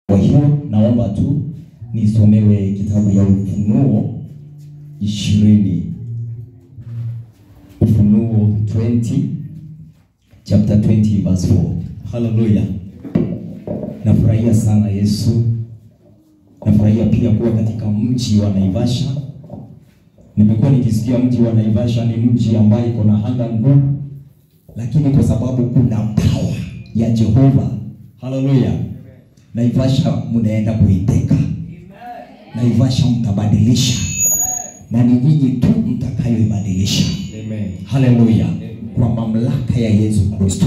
Kwa hiyo naomba tu nisomewe kitabu ya Ufunuo ishirini, Ufunuo 20 chapter 20 verse 4. Haleluya! Nafurahia sana Yesu, nafurahia pia kuwa katika mji wa Naivasha. Nimekuwa nikisikia mji wa Naivasha ni mji ambaye iko na anga ngumu, lakini kwa sababu kuna power ya Jehova, haleluya, Naivasha mnaenda kuiteka. Naivasha mtabadilisha, na ni nyinyi tu mtakayoibadilisha. Amen. Haleluya, kwa mamlaka ya Yesu Kristo.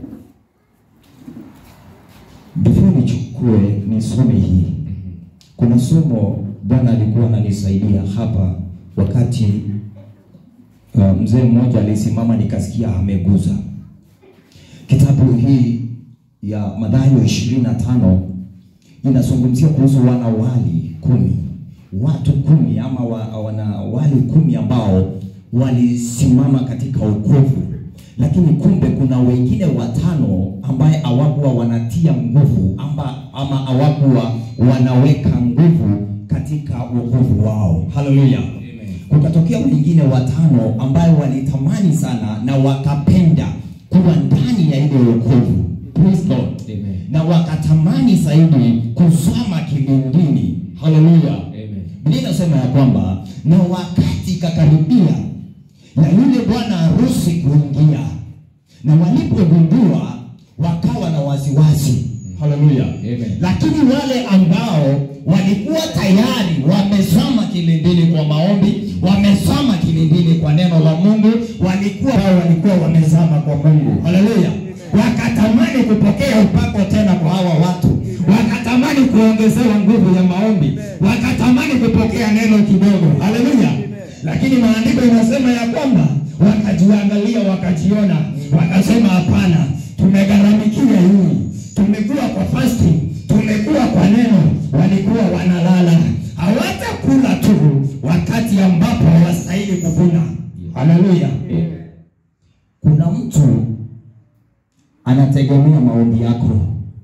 Before nichukue nisome hii, kuna somo Bwana alikuwa ananisaidia hapa wakati uh, mzee mmoja alisimama, nikasikia ameguza kitabu hii ya Mathayo ishirini na tano inazungumzia kuhusu wanawali kumi, watu kumi ama wa, wanawali kumi ambao walisimama katika wokovu, lakini kumbe kuna wengine watano ambaye hawakuwa wanatia nguvu ama, ama hawakuwa wanaweka nguvu katika wokovu wao. Haleluya! Kukatokea wengine watano ambayo walitamani sana na wakapenda kuwa ndani ya ile wokovu. Praise God Amen. na wakatamani zaidi kuzama kilindini. Haleluya! Amen. Biblia inasema ya kwamba na wakati ikakaribia ya yule bwana harusi kuingia, na walipogundua wakawa na wasiwasi. Haleluya! Amen. Lakini wale ambao walikuwa tayari wamezama kilindini kwa maombi, wamezama kilindini kwa neno la Mungu, walikuwa hao walikuwa wamezama kwa Mungu. Haleluya! Wakatamani kupokea upako tena kwa hawa watu, wakatamani kuongezewa nguvu ya maombi, wakatamani kupokea neno kidogo. Haleluya! Lakini maandiko inasema ya kwamba wakajiangalia, wakajiona, wakasema hapana, tumegharamikia hii, tumekuwa kwa fasting, tumekuwa kwa neno. Walikuwa wanalala, hawatakula tu wakati ambapo hawastahili kuvuna. Haleluya! Kuna mtu anategemea maombi yako.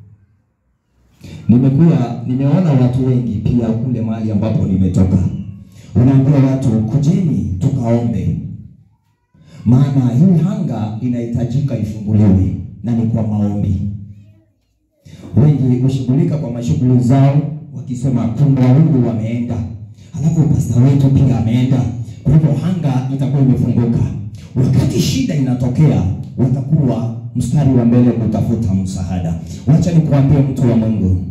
Nimekuwa nimeona watu wengi pia kule mahali ambapo nimetoka, unaambia watu kujeni tukaombe, maana hii hanga inahitajika ifunguliwe, na ni kwa maombi. Wengi hushughulika kwa mashughuli zao, wakisema kumbe Mungu wameenda, halafu pasta wetu pia ameenda, kwa hivyo hanga itakuwa imefunguka. Wakati shida inatokea, watakuwa mstari wa mbele kutafuta msaada. Wacha nikuambie mtu wa Mungu,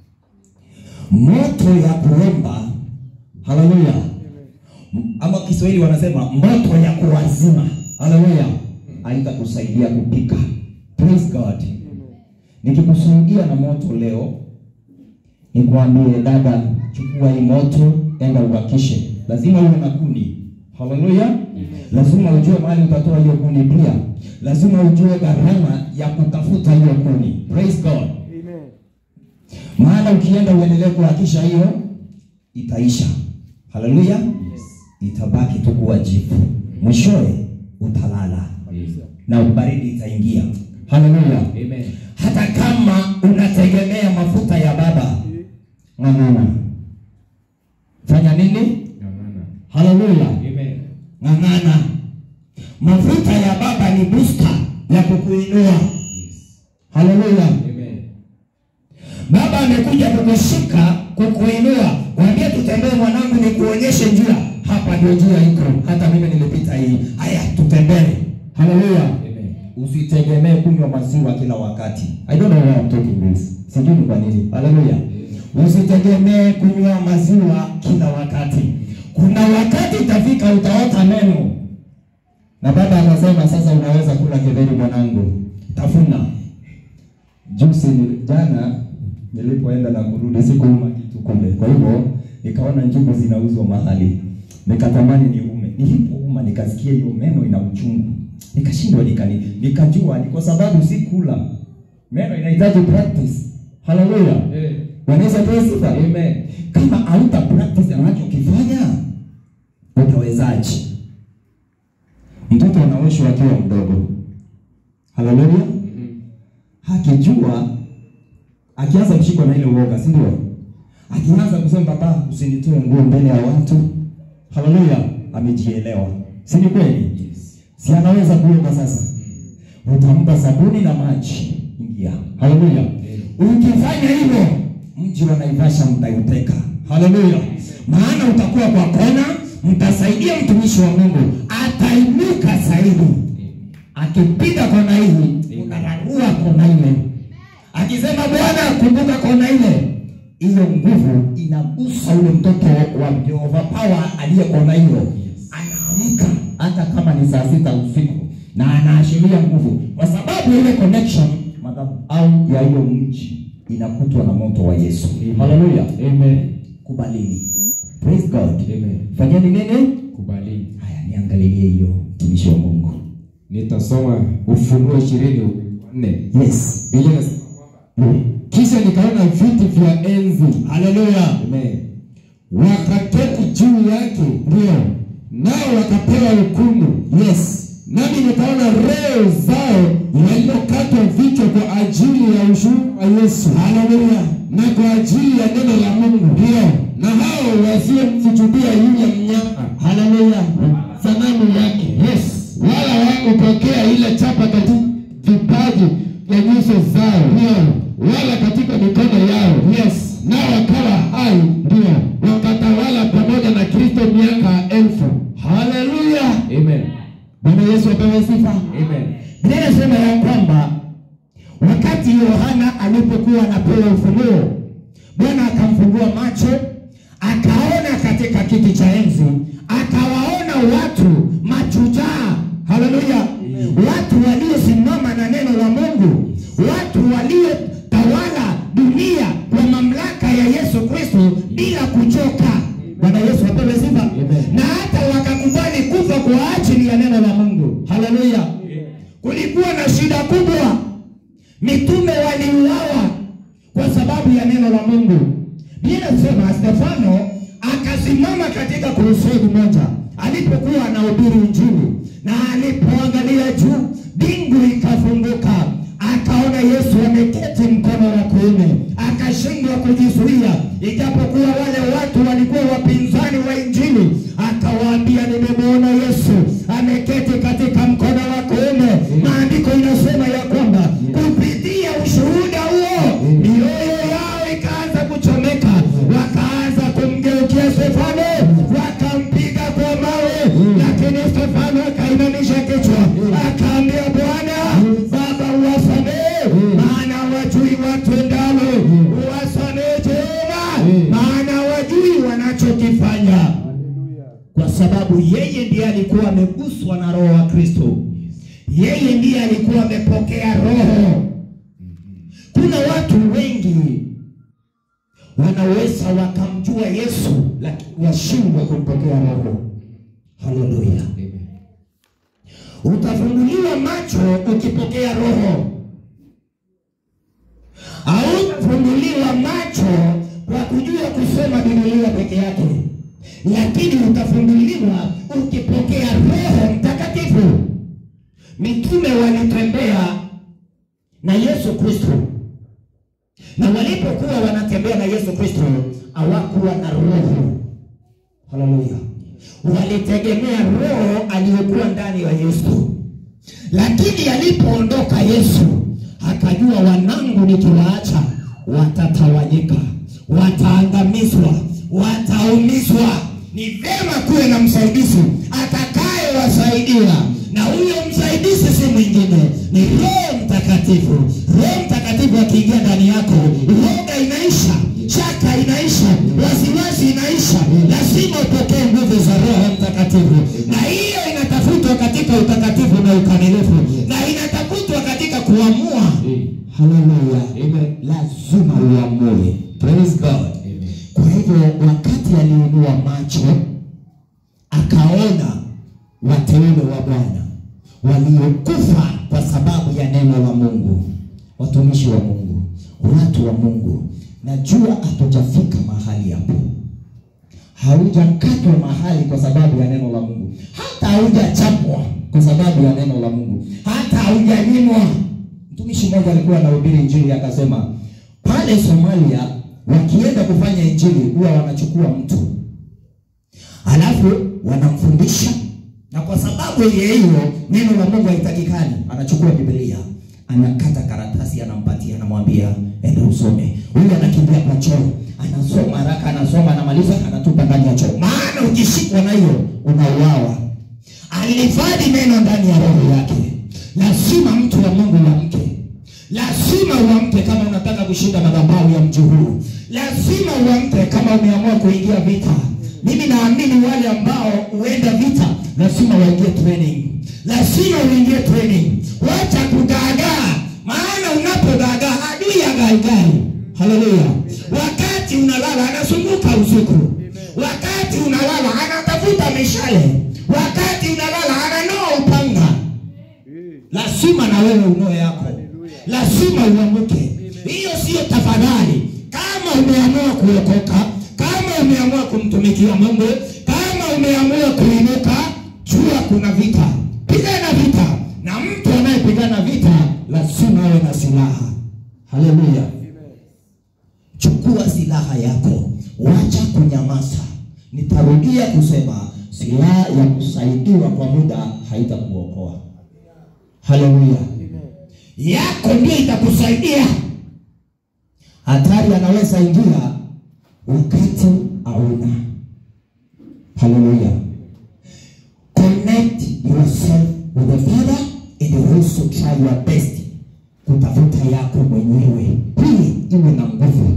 moto ya kuomba, haleluya, ama Kiswahili wanasema moto ya kuwazima, haleluya, haitakusaidia kupika. Praise God. Nikikusaidia na moto leo, nikwambie dada, chukua hii moto, enda ubakishe. Lazima uwe na kuni. Haleluya. Lazima ujue mahali utatoa hiyo kuni pia. Lazima ujue gharama ya kutafuta hiyo kuni. Praise God. Maana ukienda uendelee kuhakisha hiyo itaisha. Haleluya. Itabaki tu kuwa jivu. Mwishowe utalala na baridi itaingia. Haleluya. Amen. Hata kama unategemea mafuta ya baba, ng'ang'ana. Fanya nini? Ng'ang'ana. Haleluya. Amen. Ng'ang'ana. Mafuta ya baba ni booster ya kukuinua. Yes. Haleluya. Amen. Baba amekuja kukushika, kukuinua. Mwambie tutembee mwanangu, nikuonyeshe njia. Hapa ndio njia iko. Hata mimi nilipita hii. Haya, tutembee. Haleluya. Amen. Usitegemee kunywa maziwa kila wakati. I don't know why I'm talking this. Sijui ni kwa nini. Haleluya. Usitegemee kunywa maziwa kila wakati. Kuna wakati itafika utaota meno. Na baba anasema sasa unaweza kula githeri mwanangu. Tafuna. Juzi ni- jana nilipoenda na kurudi sikuuma kitu kule. Kwa hivyo nikaona njugu zinauzwa mahali. Nikatamani niume. Nilipouma nikasikia hiyo meno ina uchungu. Nikashindwa nikani nikajua ni kwa sababu si kula. Meno inahitaji practice. Haleluya. Eh. Wanaweza pewa sifa. Amen. Kama hauta practice anachokifanya utawezaje? Mtoto anaoshwa akiwa mdogo. Haleluya. Mhm. Hakijua akianza kushikwa na ile uoga, si ndio? Akianza kusema baba, usinitoe nguo mbele ya watu, haleluya, amejielewa, si ni kweli? Si anaweza kuomba sasa? Utampa sabuni na maji, ingia, haleluya. Ukifanya hivyo, mji wa Naivasha mtauteka, haleluya, maana utakuwa kwa kona, mtasaidia mtumishi wa Mungu, atainuka zaidi akipita kona hii unararua kona ile, akisema Bwana kumbuka kona ile, hiyo nguvu inagusa ule mtoto wa Jehova Power aliye kona hiyo, anaamka hata kama ni saa sita usiku, na anaashiria nguvu, kwa sababu ile connection madhabahu ya hiyo mji inakutwa na moto wa Yesu. Haleluya, Amen. kubalini. Praise God. Amen. Fanyeni nini? Kubali. Haya, niangalilie hiyo mtumishi wa Mungu. Nitasoma Ufunuo ishirini nne. Yes. Biblia inasema kwamba kisha nikaona viti vya enzi, Haleluya. amen, wakaketi juu yake, ndio nao wakapewa hukumu. Yes. Nami nikaona roho zao waliokatwa vichwa kwa ajili ya ushuhuda wa Yesu, haleluya, na kwa ajili ya neno la Mungu, ndio na hao wasiomsujudia yule mnyama, haleluya, sanamu yake, yes, wala hawakupokea ile chapa katika vipaji vya nyuso zao, ndio, wala katika mikono yao, yes, nao wakawa hai, ndio, wakatawala pamoja na Kristo miaka elfu, haleluya, amen. Bwana Yesu apewe sifa. Amen. Biblia inasema ya kwamba wakati Yohana alipokuwa anapewa ufunuo, Bwana akamfungua macho, akaona katika kiti cha enzi, akawaona watu machujaa, haleluya, watu waliosimama na neno la Mungu, watu waliotawala dunia kwa mamlaka ya Yesu Kristo bila kuchoka. Bwana Yesu apewe sifa. Na hata wakakubali kufa kwa ajili ya neno la Mungu. Haleluya. Kulikuwa na shida kubwa, mitume waliuawa kwa sababu ya neno la Mungu. Biblia inasema Stefano akasimama katika kurusedi moja alipokuwa anahubiri Injili, na alipoangalia juu, mbingu ikafunguka, akaona Yesu ameketi mkono wa kuume, akashindwa kujizuia, ijapokuwa wale watu walikuwa wapinzani wa Injili. Akawaambia, nimemwona Yesu ameketi katika mkono wa kuume. Maandiko inasema ya kwamba kupitia ushuhuda huo mioyo yao ikaanza kuchomeka, wakaanza kumgeukia Stefano, wakampiga kwa mawe, lakini Stefano akainamisha kichwa, akaambia Bwana Baba, uwasamehe maana wajui watendalo, uwasamehe Jehova, maana wajui wanachokifanya kwa sababu yeye ndiye alikuwa ameguswa na roho wa Kristo. Yeye ndiye alikuwa amepokea roho. Kuna watu wengi wanaweza wakamjua Yesu lakini washindwe kumpokea roho. Haleluya! Utafunguliwa macho ukipokea roho, hautafunguliwa macho kwa kujua kusoma Biblia peke yake, lakini utafunguliwa ukipokea Roho Mtakatifu. Mitume walitembea na Yesu Kristo, na walipokuwa wanatembea na Yesu Kristo hawakuwa na roho. Haleluya! Walitegemea roho aliyokuwa ndani ya Yesu, lakini alipoondoka Yesu akajua, wanangu nikiwaacha watatawanyika, wataangamizwa, wataumizwa. Ni vema kuwe na msaidizi atakayewasaidia, na huyo msaidizi si mwingine, ni Roho Mtakatifu. Roho Mtakatifu akiingia ndani yako, uoga inaisha, shaka inaisha, wasiwasi inaisha. Lazima upokee nguvu za Roho Mtakatifu, na hiyo inatafutwa katika utakatifu na ukamilifu, na inatafutwa katika kuamua. Haleluya, Amen. lazima uamue. Praise God. Amen. Kwa hivyo wakati aliinua macho akaona wateule wa Bwana waliokufa kwa sababu ya neno la Mungu, watumishi wa Mungu, watu wa Mungu. Najua hatujafika mahali hapo, haujakatwa mahali kwa sababu ya neno la Mungu, hata haujachapwa kwa sababu ya neno la Mungu, hata haujanyimwa. Mtumishi mmoja alikuwa anahubiri Injili akasema, pale pale Somalia wakienda kufanya injili huwa wanachukua mtu alafu wanamfundisha, na kwa sababu ya hiyo neno la Mungu haitakikani, anachukua Biblia anakata karatasi, anampatia, anamwambia enda usome. Huyu anakimbia kwa choo, anasoma haraka, anasoma, anamaliza, anatupa ndani ya choo, maana ukishikwa na hiyo unauawa. Alihifadhi neno ndani ya roho yake. Lazima mtu wa Mungu uamke, lazima uamke kama unataka kushinda madhabahu ya mji huu, lazima uamke kama umeamua kuingia vita. Mimi naamini wale ambao huenda vita lazima waingie training, lazima uingie training. Wacha kudaadaa, maana unapodaadaa adui agaigai. Haleluya! Wakati unalala anazunguka usiku, wakati unalala anatafuta mishale, wakati unalala ananoa upanga. Lazima na wewe unoe yako, lazima uamuke. Hiyo siyo tafadhali. Kama umeamua kuokoka, kama umeamua kumtumikia Mungu, kama umeamua kuinuka, jua kuna vita. Pigana vita, na mtu anayepigana vita lazima awe na silaha. Haleluya! Chukua silaha yako, wacha kunyamaza. Nitarudia kusema, silaha ya kusaidiwa kwa muda haitakuokoa. Haleluya! yako ndio itakusaidia. Hatari anaweza ingia wakati hauna. Haleluya! Connect yourself with the Father and also try your best kutafuta yako mwenyewe, ili iwe na nguvu.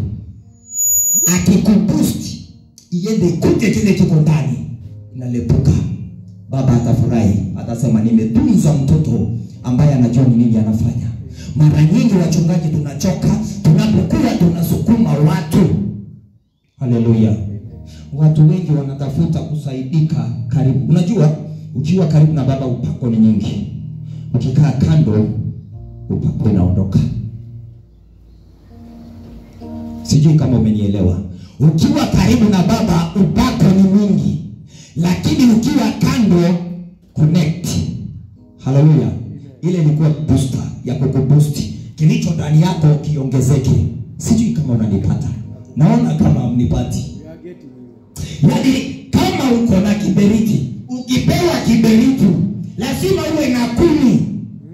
Akikuboost iende kute kile kiko ndani, inalepuka. Baba atafurahi, atasema nimetunza mtoto ambaye anajua ni nini anafanya. Mara nyingi wachungaji tunachoka tunapokuwa tunasukuma watu. Haleluya! Watu wengi wanatafuta kusaidika karibu. Unajua, ukiwa karibu na baba upako ni nyingi, ukikaa kando upako inaondoka. Sijui kama umenielewa. Ukiwa karibu na baba upako ni mwingi, lakini ukiwa kando connect. Haleluya! Ile ilikuwa booster ya kukuboost kilicho ndani yako kiongezeke. Sijui kama unanipata, naona kama mnipati. Yaani kama uko na kiberiti, ukipewa kiberiti lazima uwe na kumi.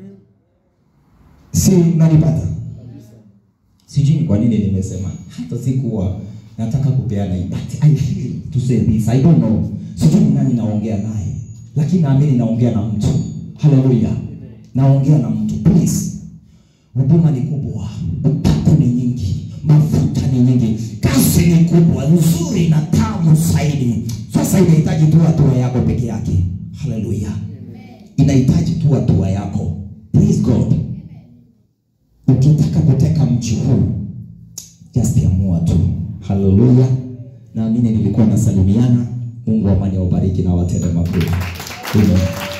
Si unanipata? Sijui ni kwa nini nimesema hata sikuwa nataka kupeana hii, but I feel to say this. I don't know. Sijui ni nani naongea naye, lakini naamini naongea na mtu. Haleluya, naongea na mtu. Please, huduma ni kubwa, upako ni nyingi, mafuta ni nyingi, kazi ni kubwa, nzuri na tamu zaidi. Sasa inahitaji tu hatua yako peke yake. Haleluya, inahitaji tu hatua yako. Praise God. Ukitaka kuteka mji huu just amua tu. Haleluya, naamini nilikuwa nasalimiana. Mungu wa amani awabariki na watende makuu. Amen.